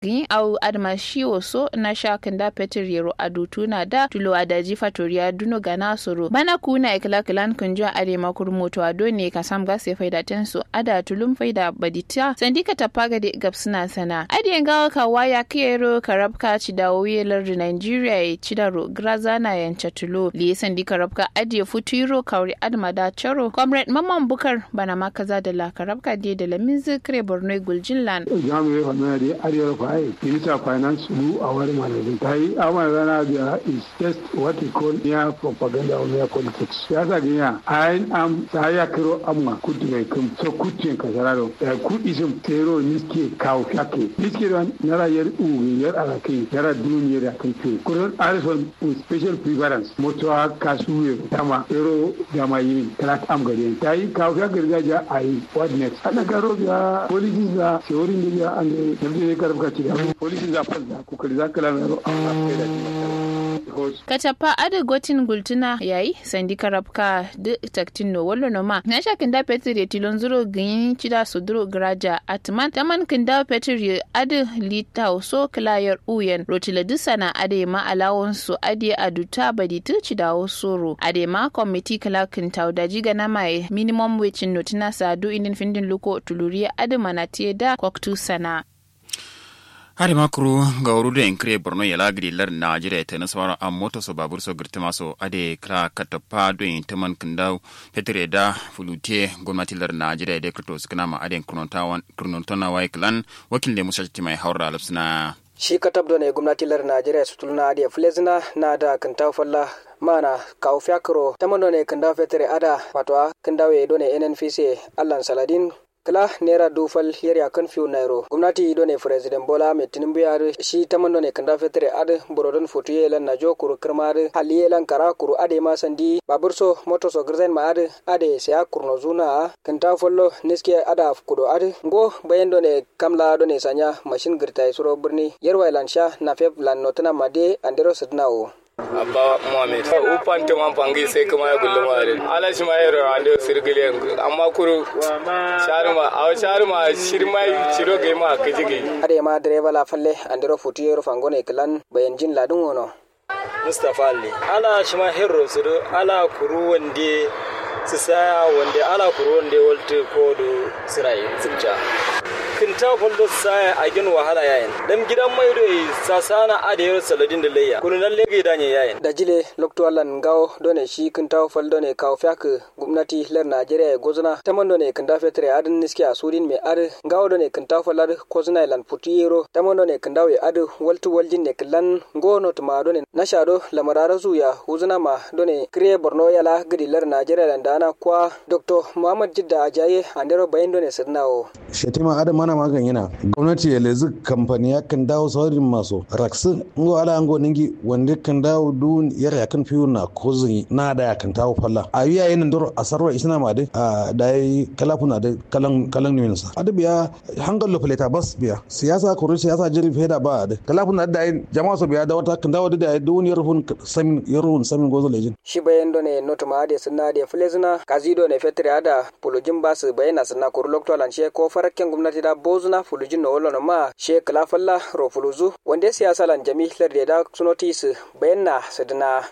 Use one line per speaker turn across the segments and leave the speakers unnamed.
gin au adma shiwo so na sha kanda petir yero adutu na da tulo adaji fatoriya duno gana soro bana kuna ikla kilan kunjo ade makur moto ado ne ka sam gas ya faida tenso ada tulum faida badita sandika tapaga de gapsuna sana ade ngawa ka waya kero karabka ci da wiyelar da Nigeria ya ci da ro grazana yanca tulo li sandika rabka ade futuro kauri adma da charo comrade mamman bukar bana makaza da la karabka de da lamin zikre borno guljinland
jamu ya fana da ariyar fa'i minister of finance mu a wani malamin ta yi amma rana da is just what we call near propaganda or near politics ya sa ganya ayin am ta ya kiro amma kudu mai kan so kudu ka sararo da kudi sun tero niske kawo fyake niske da na rayar uwi yar alakai yara duniyar da kai ke kudin arison with special preference motowa kasuwe dama tero dama yi talat am gari ta yi kawo fyake gargajiya a yi what next ana garo da politics da teorin da ya an da yanzu ya karfa ci da politics da fasa kokari za ka lamaro a kai da
Kacapa ada gotin gultuna yayi sandi karabka de taktin no wallo no ma na sha kinda petir ya tilon zuro ganyin cida suduro graja atman taman kinda petir ya ada lita so klayar uyen rotila disana ade ma alawon su ade aduta baditu cida soro ade ma committee kala kinta da jiga na mai minimum wage notina sadu indin findin luko tuluriya ade manatiye da kwaktu sana
hari makuru ga wuru da inkire borno ya lagiri lar najeriya ta nasawar an moto so babur so girtima so ade kra katapa do in taman kindaw petre da fulute gwamnati lar najeriya da krito sukana ma ade kurnontona wa iklan wakil da musa mai haura alapsina
shi katab do ne gwamnati lar najeriya su tulna ade flezina na da kintaw falla mana kaw fiakro tamano ne kindaw petre ada patwa kindaw e do ne nnpc allan saladin kala naira dufal yari akan fiu nairo gwamnati do ne president bola mai tinubu ya shi ta mando ne kanda fetere ad borodon fotu yelan na jo kuru kirmar hali yelan kara kuru ade ma sandi babur so moto so girzen ma ad ade saya kurno zuna kanta follo niske ada kudo ad go bayan do ne kamla do ne sanya mashin girta suro birni yarwa lan sha na feb lan notana made andero sidnawo
abba muhammed upan te man pangi sai kuma ya gullu mare ala shi ma yaro ande sirgile amma kuru sharma aw sharma shirma shiro ge ma kijigi
ade ma direba la falle andero futu yero fangone klan bayan jin ladun wono
mustafa ali ala shi ma hero sudo ala kuru wande su saya wande ala kuru wande walte ko do sirai tsibja kinta kwallo saya a gin wahala yayin dan gidan mai do sasana a da yaro saladin da layya kunu nan lege da ne yayin
da jile lokto allan gawo done shi kinta fal done kawo fyak gwamnati lar najeriya gozuna taman done kinta fetre adin niski a sudin mai ad gawo done kinta fal ad kozuna lan putiyero taman done kinta we ad waltu waljin ne killan gono tuma done na shado lamarara zuya huzuna ma done kriye borno yala gidi lar najeriya lan dana kwa dr muhammad jidda ajaye andero bayin done sirnawo
shetima adam mana magan yana gwamnati ya lezi kamfani ya kan dawo saurin masu raksin ngo ala ango ningi wanda kan dawo dun yar ya kan fiyu na kozin na da ya kan tawo falla a yi yayin dor a sarwa isna ma de a da yi kalafuna da kalan kalan ne sa adu biya hangal lofleta bas biya siyasa kuru siyasa jiri feda ba da kalafuna da yi jama'a so biya da wata kan dawo da dun yar hun samin yar hun samin gozo lejin
shi bayan do ne noto ma de sunna de flezina kazido ne fetre ada polojin basu bayana sunna kuru lokto lanshe ko farakken gwamnati da bozuna fulujin no wolo ma she kala falla ro fuluzu wanda siyasa lan jami lar da sunotis bayanna sadana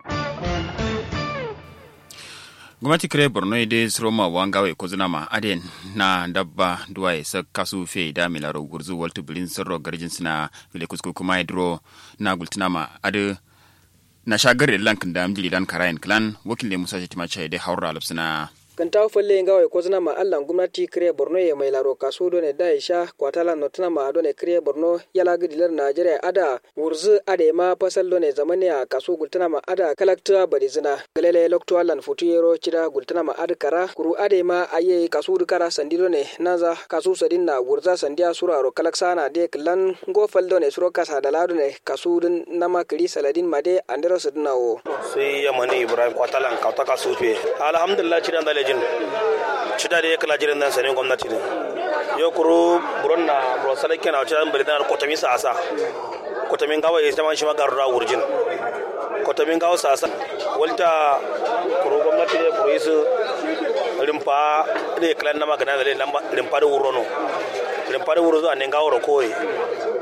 gwamnati kire borno ide sroma wangawe ko ma aden na dabba duwaye sa kasu fe da milaro gurzu waltu bilin sarro garjin sina file kusku kuma idro na gultinama ade na shagar lankin da amjili dan karayin klan wakil ne musa shetima chai de haura alapsina
kan tawo falle ngawai ko zina ma allan gwamnati kire borno ya mai laro kaso done da isha kwatala no tana ma done kire borno yala gidilar najeriya ada wurzu ade ma fasal done zamani a kaso gultana ma ada kalakta bari zina galele lokto allan futu yero cida gultana ma ada kara kuru ade ma aye kaso du kara sandi done naza kaso sadin na wurza sandiya suraro kalaksa na de klan go fal done suro kasa da ladu ne kaso dun nama kiri saladin ma de andero sadinawo
sai yamani ibrahim kwatalan kauta kaso fe alhamdulillah cida dale jin cida da kala jiran nan sanin gwamnati ne yo kuro buron na buron salai kenan cida bari da kotamin sa asa kotamin gawa ya zama shi magaru da wurjin kotamin gawa sa asa walta kuro gwamnati ne kuro isu rimpa ne kala na magana da rimpa da wurono rimpa da wuro zuwa ne gawo ro koyi